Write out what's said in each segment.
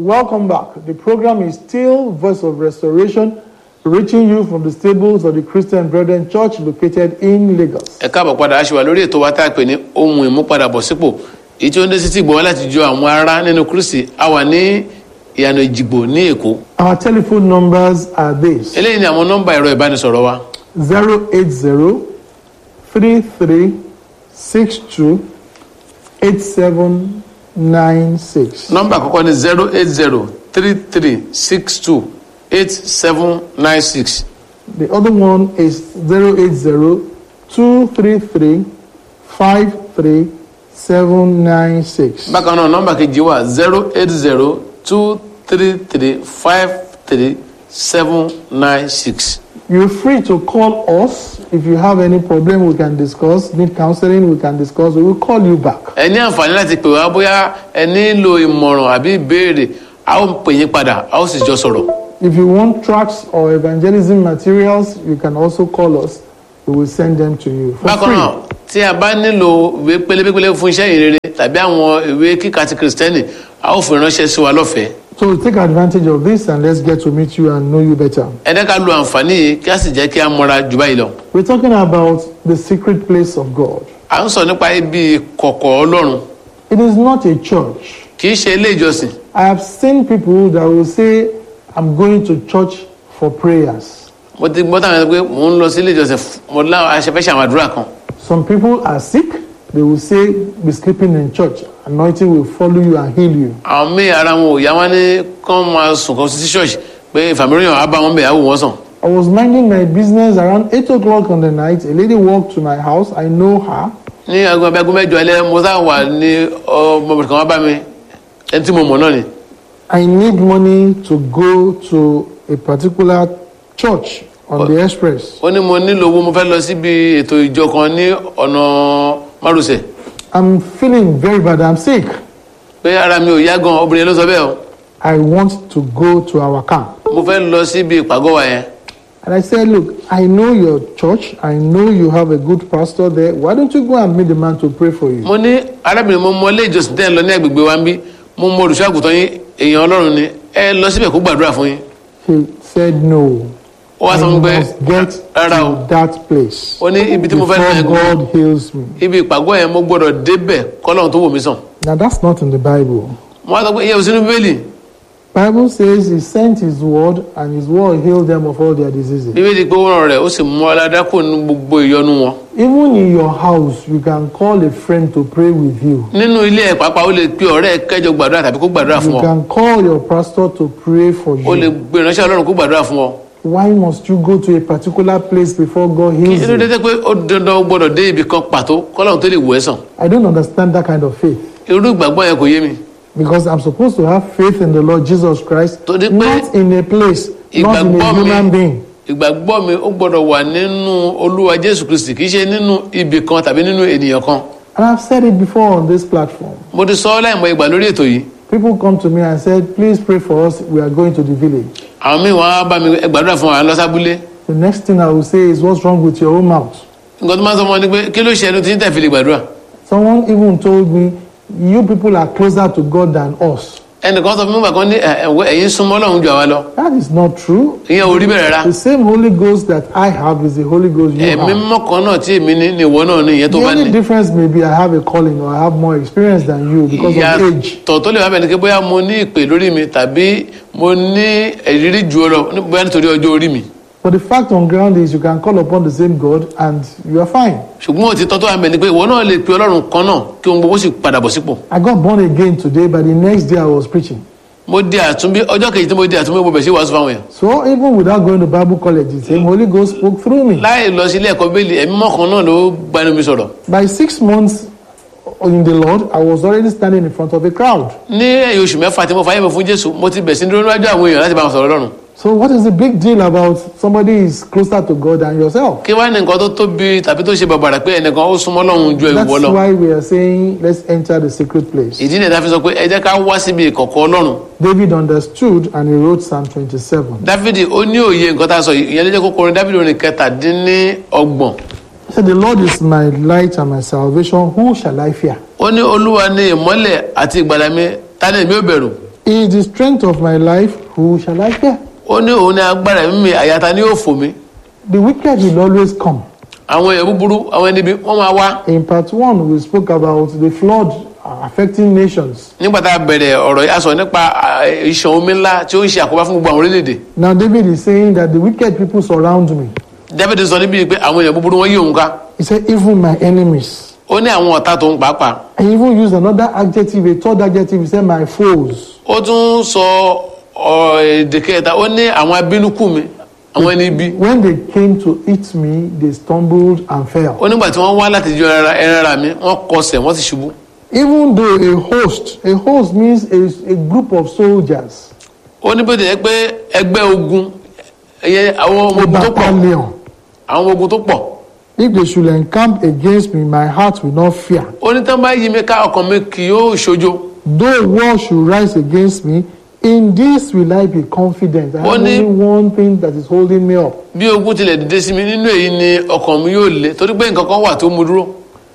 welcome back. The program is still Voice of Restoration, reaching you from the stables of the Christian Brethren Church located in Lagos. ẹ káàbọ̀ padà aṣèwà lórí ètò wa tá a pè ní ohun ìmúpadàbọ̀sípò èyí tí ó ń dé sí ti gbọ́ wá láti jọ àwọn ará nínú kristi a wà ní ìyànà ìjìgbò ní èkó Our telephone numbers are this eléyìí ni àwọn nọ́mbà ẹ̀rọ ìbánisọ̀rọ̀ wa 080 33 62 8796. nọ́mbà àkọ́kọ́ ni zero eight zero three three six two eight seven nine six The other one is 080 233 53 796. bákan náà nọ́mbà kejì wà zero eight zero two three three five three seven nine six. You're free to call us if you have any problem we can discuss, need counseling we can discuss, we will call you back. ẹ ní àǹfààní láti pè wá bóyá ẹ nílò ìmọ̀ràn àbí ìbéèrè a ó pè yín padà a ó sì jọ sọ̀rọ̀. If you want tracts or evangelism materials, you can also call us. We will send them to you for bákan náà free. tí a bá nílò ìwé pélébépélé fún iṣẹ́ ìrere tàbí àwọn ìwé kíkà ti kìrìsìtẹ́nì a ó fi ránṣẹ́ sí wa lọ́fẹ̀ẹ́. So take advantage of this and let's get to meet you and know you better. ẹ dẹ́ ká lo àǹfààní yìí kí a sì jẹ́ kí a mọra jù báyìí lọ. We're talking about the secret place of God. à ń sọ nípa ibi kọ̀kọ̀ ọlọ́run It is not a church. kì í ṣe ilé ìjọsìn. I have seen people that will say, I'm going to church for prayers. mo ti gbọ́ táwọn ẹni pé mò ń lọ sí ilé ìjọsìn f- mo láwọn aṣẹ́fẹ́ṣẹ́ àwọn àdúrà kan. Some people are sick. They will say, be sleeping in church. Anointing will follow you and heal you. àwọn míì ara wọn ò yá wọn ní kán máa sùn kan sí ṣọ́ọ̀ṣì pé ìfàmìíràn á bá wọn bẹ̀ á wò wọ́n sàn. I was minding my business around 8 o'clock on the night. A lady walked to my house. I know her. ní aago abẹ́gun mẹ́jọ alẹ́ mo sá wà ní ọmọbìnrin kan wá bá mi ẹni tí mo mọ̀ náà ni. I need money to go to a particular church on the express. ó ní mo nílò owó mo fẹ́ lọ síbi ètò ìjọ kan ní ọ̀nà márosẹ̀ I'm feeling very bad. I'm sick. pé ara mi ò yá gan obìnrin yẹn ló sọ bẹ́ẹ̀ o I want to go to our camp. mo fẹ́ lọ síbi ìpàgọ́ wa yẹn And I said, Look, I know your church. I know you have a good pastor there. Why don't you go and meet the man to pray for you? mo ní arábìnrin mo mọ ilé ìjọsìn tẹ́ ẹ lọ ní agbègbè wa ń bí mo mọ olùṣọ́ àgùntàn yín èèyàn ọlọ́run ni ẹ lọ síbẹ̀ kó gbàdúrà fún yín He said, No. ó wá I sọ fún mi pé must get rárá o to that place ó ní ibi tí mo fẹ́ lọ yẹn before gan God heals me. ibi ìpàgọ́ yẹn mo gbọ́dọ̀ débẹ̀ kọ́lọ́run tó wò mí sàn Now, that's not in the Bible. mo wá sọ pé iye òsínú bíbélì Bible says he sent his word and his word healed them of all their diseases. bíbélì pé ó ràn rẹ̀ ó sì mú aládàkùn ní gbogbo ìyọnu wọn Even in your house, you can call a friend to pray with you. nínú ilé ẹ̀ pàápàá ó lè pe ọ̀rẹ́ ẹ̀ kẹjọ gbàdúrà tàbí kó gbàdúrà fún You ọ can call your pastor to pray for ó lè you. gbé ìránṣẹ́ ọlọ́run kó gbàdúrà fún ọ Why must you go to a particular place before God heals kí ló dé you? tẹ́ pé ó dandan ó gbọ́dọ̀ dé ibì kan pàtó kọ́lọ́run tó lè wò ẹ́ sàn I don't understand that kind of faith irú ìgbàgbọ́ yẹn kò yé mi because I'm supposed to have faith in the Lord Jesus Christ, Torí pé not in a place, not in a ìgbàgbọ́ mi human being. ìgbàgbọ́ mi ó gbọ́dọ̀ wà nínú olúwa jésù kristi kì í ṣe nínú ibì kan tàbí nínú ènìyàn kan And I've said it before on this platform. mo ti sọ ọ́ láìmọ̀ ìgbà lórí ètò yìí People come to me and said, please pray for us. We are going to the village. àwọn míì wọn á bá mi ẹ gbàdúrà fún wa à ń lọ sábúlé The next thing I will say is, what's wrong with your own mouth? nǹkan tó máa ń sọ fún wọn ni pé kí ló ṣe ẹnu tí ń tẹ̀ fi lè gbàdúrà Someone even told me, you people are closer to God than us. ẹnìkan sọ fún mi nígbà kan ní ẹ, ẹ, ẹ̀yin súnmọ́ ọlọ́run jù àwa lọ That is not true. ìyẹn ò rí bẹ̀rẹ̀ rà The same Holy Ghost that I have is the Holy Ghost you ẹ̀mí have. mọ́kàn náà tí èmi ní ni ìwọ náà ní ìyẹn tó The bá ní only difference may be I have a calling or I have more experience than you because of age. ìyàtọ̀ tó lè wá bẹ̀ ni pé bóyá mo ní ìpè lórí mi tàbí mo ní ìrírí jù ọ lọ ní- bóyá nítorí ọjọ́ orí mi But the fact on ground is you can call upon the same God and you are fine. ṣùgbọ́n òtítọ́ tó wà bẹ̀ ni pé ìwọ náà lè pe ọlọ́run kan náà kí ohun gbogbo sì padà bọ̀ sípò I got born again today, but the next day I was preaching. mo di àtúnbí ọjọ́ kejì tí mo di àtúnbí mo bẹ̀ sí wàásù fáwọn èèyàn So even without going to Bible college, the same Holy Ghost spoke through me. láì lọ sí ilé ẹ̀kọ́ bẹ́ẹ̀lì ẹ̀mí mọ́kàn náà ló gbanu mi sọ̀rọ̀ By six months in the Lord, I was already standing in front of a crowd. ní ẹ̀yìn oṣù mẹ́fà tí mo fàyè mi fún jésù mo ti bẹ̀ sí dúró níwájú àwọn èèyàn láti bá wọn sọ̀rọ̀ lọ́rùn So what is the big deal about somebody is closer to God than yourself? kí wá ní nǹkan tó tóbi tàbí tó ṣe bàbàrà pé ẹnìkan ó súnmọ́ lọ́run ju That's ìwọ lọ why we are saying let's enter the secret place. ìdí nìyẹn tá a fi sọ pé ẹ jẹ́ ká wá síbi ìkọ̀kọ̀ ọlọ́run David understood and he wrote Psalm 27. dávidi ó ní òye nǹkan tá a sọ yìí ìyẹn ló jẹ́ kó kọrin dávidi orin kẹtàdínní ọgbọ̀n He said, The Lord is my light and my salvation. Who shall I fear? ó ní olúwa ní ìmọ́lẹ̀ àti ìgbàlà mi ta ni èmi ò bẹ̀rù He is the strength of my life. Who shall I fear? ó ní òun ní agbára ẹ̀mí mi àyàtà ni yóò fò mí The wicked will always come. àwọn èèyàn búburú àwọn ẹni bí wọ́n máa wá In part one, we spoke about the flood affecting nations. nígbà tá a bẹ̀rẹ̀ ọ̀rọ̀ yìí a sọ nípa à, ìṣàn omi ńlá tí ó ń ṣe àkóbá fún gbogbo àwọn orílẹ̀-èdè Now, David is saying that the wicked people surround me. David sọ níbi pé àwọn èèyàn búburú wọn yí òun ká He said, even my enemies. ó ní àwọn ọ̀tá tó ń pàápàá He even used another adjective, a third adjective. He said, my foes. ó tún sọ ọ, èdè kẹta ó ní àwọn abínúkù mi àwọn ẹni bí When they came to eat me, they stumbled and fell. ó nígbà tí wọ́n wá láti jọ ẹran ẹran ara mi wọ́n kọsẹ̀ wọ́n sì ṣubú Even though a host, a host means a, a group of soldiers, ó ní bó ti yẹ pé ẹgbẹ́ ogun ẹyẹ àwọn ọmọ a ogun tó pọ̀ battalion. àwọn ọmọ ogun tó pọ̀ If they should encamp against me, my heart will not fear. ó ní tán bá yí mi ká ọkàn mi kì yóò ṣojo Though war should rise against me, in this will I be confident. I have Only- only one thing that is holding me up. bí ogun tilẹ̀ dìde sí mi nínú èyí ni ọkàn mi yóò le torí pé nǹkan kan wà tó mú dúró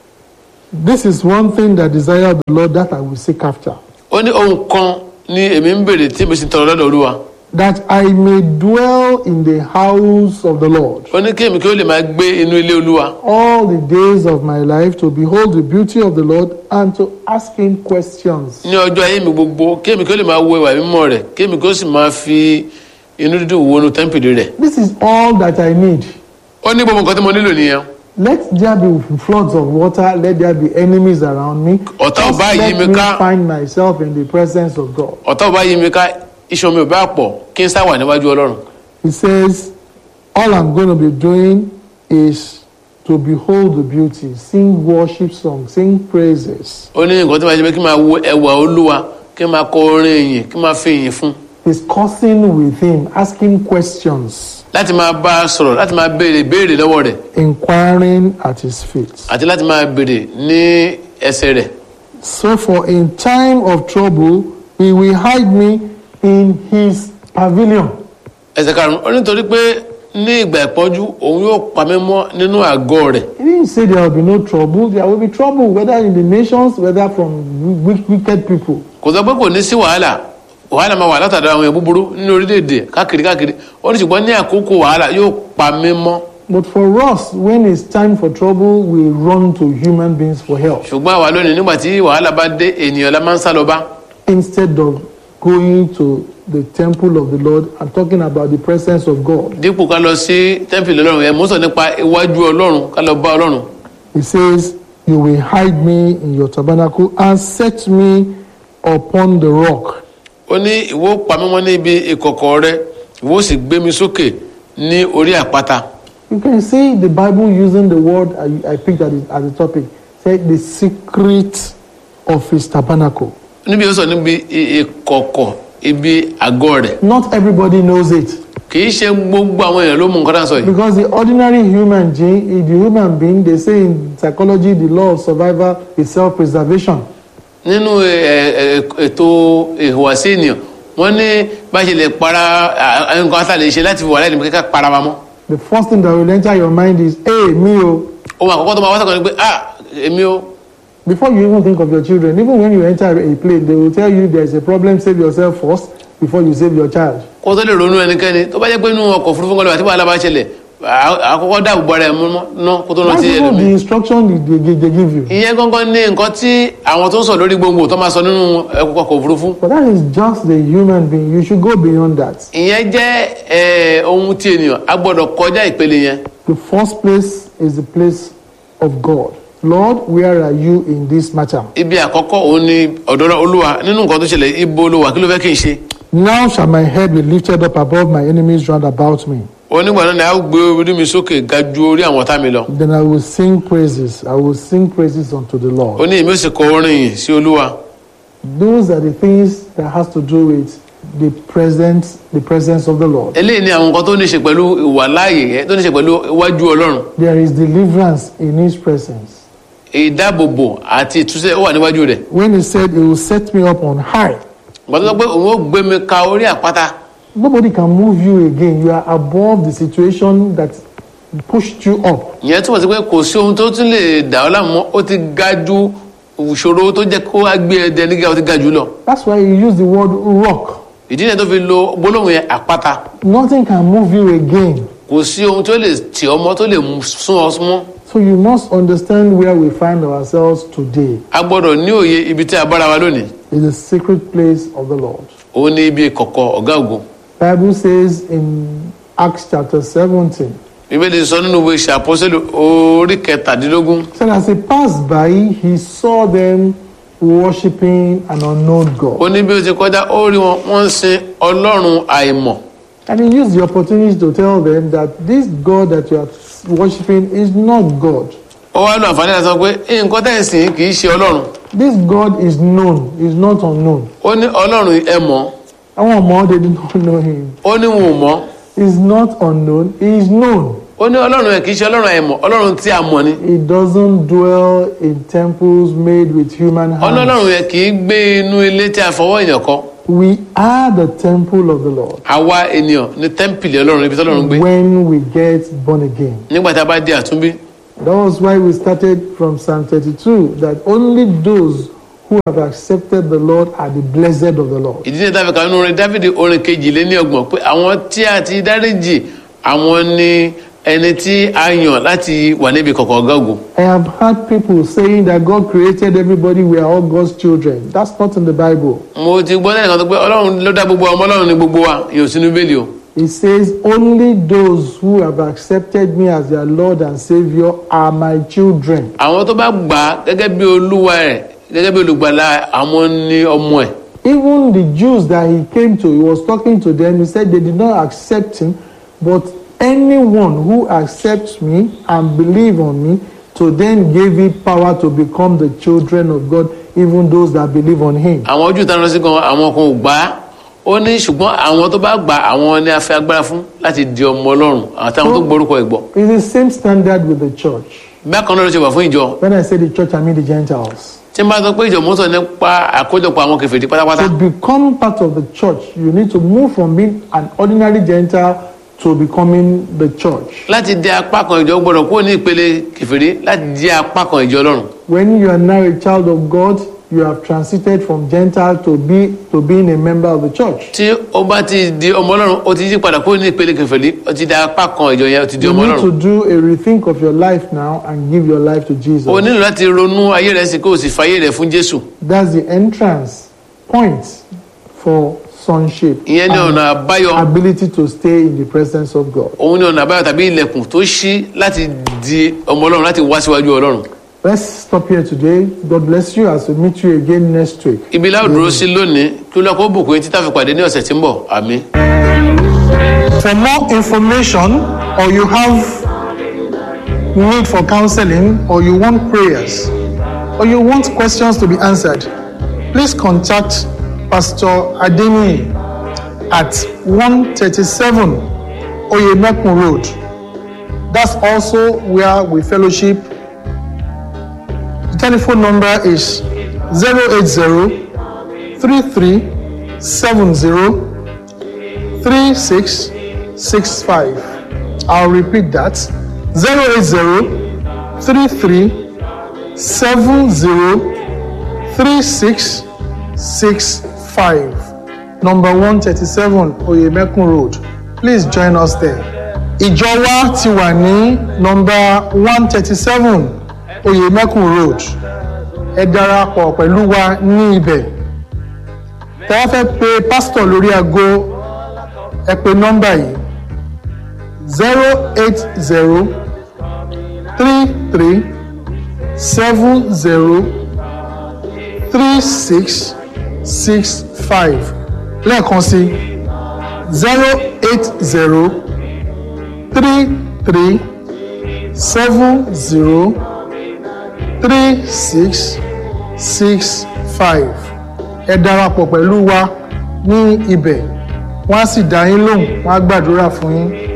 This is one thing that desire the Lord that I will seek after. ó ní ohun kan ni èmi ń béèrè tí èmi sì tọrọ lọ́dọ̀ olúwa That I may dwell in the house of the Lord ó ní kí èmi kí ó lè máa gbé inú ilé olúwa all the days of my life to behold the beauty of the Lord and to ask him questions. ní ọjọ́ ayé mi gbogbo kí èmi kí ó lè máa wo ìwà mímọ́ rẹ̀ kí èmi kí ó sì máa fi inú dídùn wo inú tẹ́ḿpìlì rẹ̀ This is all that I need. ó ní gbogbo nǹkan tí mo nílò nìyẹn Let there be floods of water, let there be enemies around me. Ọ̀tá ò Just bá yí let mi me ká. find myself in the presence of God. ọ̀tá ò bá yí mi ká iṣan mi ò bá pọ̀ kí n sá wà níwájú ọlọ́run He says, All I'm going to be doing is to behold the beauty, sing worship songs, sing praises, ó ní nǹkan tí màá ṣe pé kí n máa wo ẹwà olúwa kí n máa kọ orin ìyìn kí n máa fi ìyìn fún discussing with Him, asking questions, láti máa bá a sọ̀rọ̀ láti máa béèrè béèrè lọ́wọ́ rẹ̀ inquiring at His feet. àti láti máa béèrè ní ẹsẹ̀ rẹ̀ So, for in time of trouble, He will hide me in His pavilion. ẹsẹ̀ karùn-ún ó nítorí pé ní ìgbà ìpọ́njú òun yóò pa mí mọ́ nínú àgọ́ rẹ̀ He didn't say there will be no trouble. There will be trouble, whether in the nations, whether from wi- wicked people. kò sọ pé kò ní sí wàhálà wàhálà máa wà látàdá àwọn èèyàn búburú nínú orílẹ̀-èdè káàkiri káàkiri ó ní ṣùgbọ́n ní àkókò wàhálà yóò pa mí mọ́ But for us, when it's time for trouble, we run to human beings for help ṣùgbọ́n àwa lónìí nígbà tí wàhálà bá dé ènìyàn la máa ń sá lọ bá instead of going to the temple of the Lord and talking about the presence of God. dípò ká lọ sí tẹ́ḿpìlì ọlọ́run ẹ̀ mú sọ nípa iwájú ọlọ́run ká lọ bá ọlọ́run He says, You will hide me in your tabernacle and set me upon the rock. ó ní ìwọ pa mí mọ́ níbi ìkọ̀kọ̀ rẹ ìwọ sì gbé mi sókè ní orí àpáta You can see the Bible using the word I, I picked at the, at the topic. Say the secret of his tabernacle. níbi ó sọ níbi i- ìkọ̀kọ̀ ibi àgọ́ rẹ̀ Not everybody knows it kì í ṣe gbogbo àwọn èèyàn ló mú nǹkan tá à ń sọ yìí because the ordinary human being, the human being, they say in psychology, the law of survival is self-preservation. nínú ẹ, ẹ, ètò ìhùwàsí ènìyàn wọ́n ní bá ṣe lè para à, à, nǹkan tá a lè ṣe láti fi wà láì ní kíkà para wa mọ́ The first thing that will enter your mind is, "Hey, me oh." ohun àkọ́kọ́ tó máa wá sọ̀kan ni pé ah èmi o Before you even think of your children, even when you enter a plane, they will tell you there is a problem. Save yourself first before you save your child. kó tó lè ronú ẹnikẹ́ni tó bá jẹ́ pé inú ọkọ̀ òfurufú kan lè wà tí wàhálà bá ṣẹlẹ̀ à- àkọ́kọ́ dáàbò bo ara ẹ̀ mọ́ ná kó tó That's rántí even the ẹlòmíì instruction they, they, they give you. ìyẹn gangan ní nǹkan tí àwọn tó ń sọ lórí gbogbo tó máa sọ nínú ọkọ̀ òfurufú But that is just the human being. You should go beyond that. ìyẹn jẹ́ ẹ, ohun tí ènìyàn a gbọ́dọ̀ kọjá ìpele yẹn The first place is the place of God. Lord, where are you in this matter? ibi àkọ́kọ́ òun ni ọ̀dọ̀ olúwa nínú nǹkan tó ṣẹlẹ̀ ibo olúwa kí ló fẹ́ kí n ṣe Now shall my head be lifted up above my enemies round about me. onígbà náà ni a ó gbé orí mi sókè ga ju orí àwọn ọ̀tá mi lọ Then I will sing praises. I will sing praises unto the ó Lord. ní èmi ó sì kọ orin yìí sí olúwa Those are the things that has to do with the presence, the presence of the Lord. eléyìí ni àwọn nǹkan tó ní ṣe pẹ̀lú ìwà láàyè yẹn tó ní ṣe pẹ̀lú iwájú ọlọ́run There is deliverance in His presence. ìdáàbòbò àti ìtúsẹ̀ ó wà níwájú rẹ̀ When He said He will set me up on high, ìgbà tó sọ pé òun ó gbé mi ka orí àpáta nobody can move you again. You are above the situation that pushed you up. ìyẹn túmọ̀ sí pé kò sí ohun tó tún lè dà ọ́ láàmú mọ́ ó ti ga ju ìṣòro tó jẹ́ kó wá gbé ẹdẹ nígbà tó ga jù lọ That's why he used the word rock. ìdí náà tó fi lo gbólóhùn yẹn àpáta Nothing can move you again. kò sí ohun tó lè tì ọmọ tó lè mú- sún ọ mọ́ So you must understand where we find ourselves today. a gbọ́dọ̀ ní òye ibi tí a bára wa lónìí It's the secret place of the Lord. òun ní ibi ìkọ̀kọ̀ ọ̀gá ògo Bible says in Acts chapter 17, bíbélì sọ nínú ìwé ìṣe àpọ́sẹ́lù orí kẹtàdínlógún said as he passed by, he saw them worshiping an unknown ó God. ní bí ó ti kọjá ó rí wọn wọ́n ń sin ọlọ́run àìmọ̀ And he used the opportunity to tell them that this God that you are worshiping is not God. ó wá lọ àǹfààní láti sọ pé nǹkan tẹ̀ ń sìn kì í ṣe ọlọ́run This God is known, is not unknown. ó ní ọlọ́run ẹ mọ̀ Àwọn ọmọ they did not know him. ó ní wọn ò mọ̀ He's not unknown, he is known. ó ní ọlọ́run ẹ kì í ṣe ọlọ́run àìmọ̀ ọlọ́run tí a mọ̀ ni He doesn't dwell in temples made with human hands. ọlọ́run ẹ kì í gbé inú ilé tí a fọwọ́ èèyàn kọ́ We are the temple of the Lord àwa ènìyàn ní tẹ́ḿpìlì ọlọ́run ibi tọ́lọ́run gbé when we get born again. nígbà tá a bá di àtúnbí That was why we started from Psalm 32 that only those who have accepted the Lord are the blessed of the Lord. ìdí ní ìtàfẹ́ kanú orin dávidi orin kejì lé ní ọgbọ̀n pé àwọn tí a ti dáríjì àwọn ni ẹni tí a yàn láti wà níbi kọ̀kọ̀ ọ̀gá ògo I have heard people saying that God created everybody, we are all God's children. That's not in the Bible. mo ti gbọ́ lẹ́yìn kan tó pé ọlọ́run ló dá gbogbo ọmọ ọlọ́run ní gbogbo wa yóò sínú bẹ́ẹ̀lì o It says, Only those who have accepted me as their Lord and Savior are my children. àwọn tó bá gbà á gẹ́gẹ́ bí olúwa rẹ̀ gẹ́gẹ́ bí olùgbàlà àwọn ní ọmọ ẹ̀ Even the Jews that he came to, he was talking to them, he said they did not accept him, but anyone who accepts me and believe on me, to then give it power to become the children of God, even those that believe on him. àwọn ojú ìtàn sí gan àwọn kan ò gbà á ó ní ṣùgbọ́n àwọn tó bá gbà á, àwọn ni a fẹ́ agbára fún láti di ọmọ ọlọ́run àtàwọn tó gborúkọ ẹ̀ gbọ́ It's the same standard with the church. bákan náà ló ṣe wà fún ìjọ When I say the church, I mean the Gentiles. tí n bá sọ pé ìjọ mọ́tò nípa àkójọpọ̀ àwọn kèfèrí pátápátá To become part of the church, you need to move from being an ordinary Gentile to becoming the church. láti di apá kan ìjọ gbọ́dọ̀ kúrò ní ìpele kèfèrí láti di apá kan ìjọ ọlọ́run When you are now a child of God, you have transited from Gentile to be to being a member of the church. tí ó bá ti di ọmọ ọlọ́run ó ti yí padà kúrò ní ìpele kèfèrí ó ti di apá kan ìjọ yẹn ó ti di You ọmọ need to ọlọ́run do a rethink of your life now and give your life to Jesus. o nílò láti ronú ayé rẹ sí kó o sì fàyè rẹ fún jésù That's the entrance point for sonship. ìyẹn ní and ọ̀nà àbáyọ ability to stay in the presence of God. òun ní ọ̀nà àbáyọ tàbí ilẹ̀kùn tó ṣí láti di ọmọ ọlọ́run láti wá síwájú ọlọ́run Let's stop here today. God bless you as we meet you again next week. ibi láwọn dúró sí lónìí kí ló kó bùkún yín títà fi pàdé ní ọ̀sẹ̀ tí ń bọ̀ àmín. For more information or you have need for counseling or you want prayers or you want questions to be answered, please contact Pastor Adeni at 137 Oyemekun Road. That's also where we fellowship. The telephone number is 080 33 70 3665. I'll repeat that 080 33 70 3665. Number 137 Oyemekun Road. Please join us there. Ìjọ wa ti wà ní nọmba 137 Oyemekun Road. Ẹ darapọ̀ pẹ̀lú wa ní ibẹ̀. Tẹ́ wá fẹ́ pe pásítọ̀ lórí aago ẹ pe nọ́mbà yìí zero eight zero three three seven zero three six six five lẹ́ẹ̀kan sí zero eight zero three three seven zero three six six five ẹ darapọ̀ pẹ̀lú wa ní ibẹ̀ wọ́n á sì dá yín lóhùn wọ́n á gbàdúrà fún yín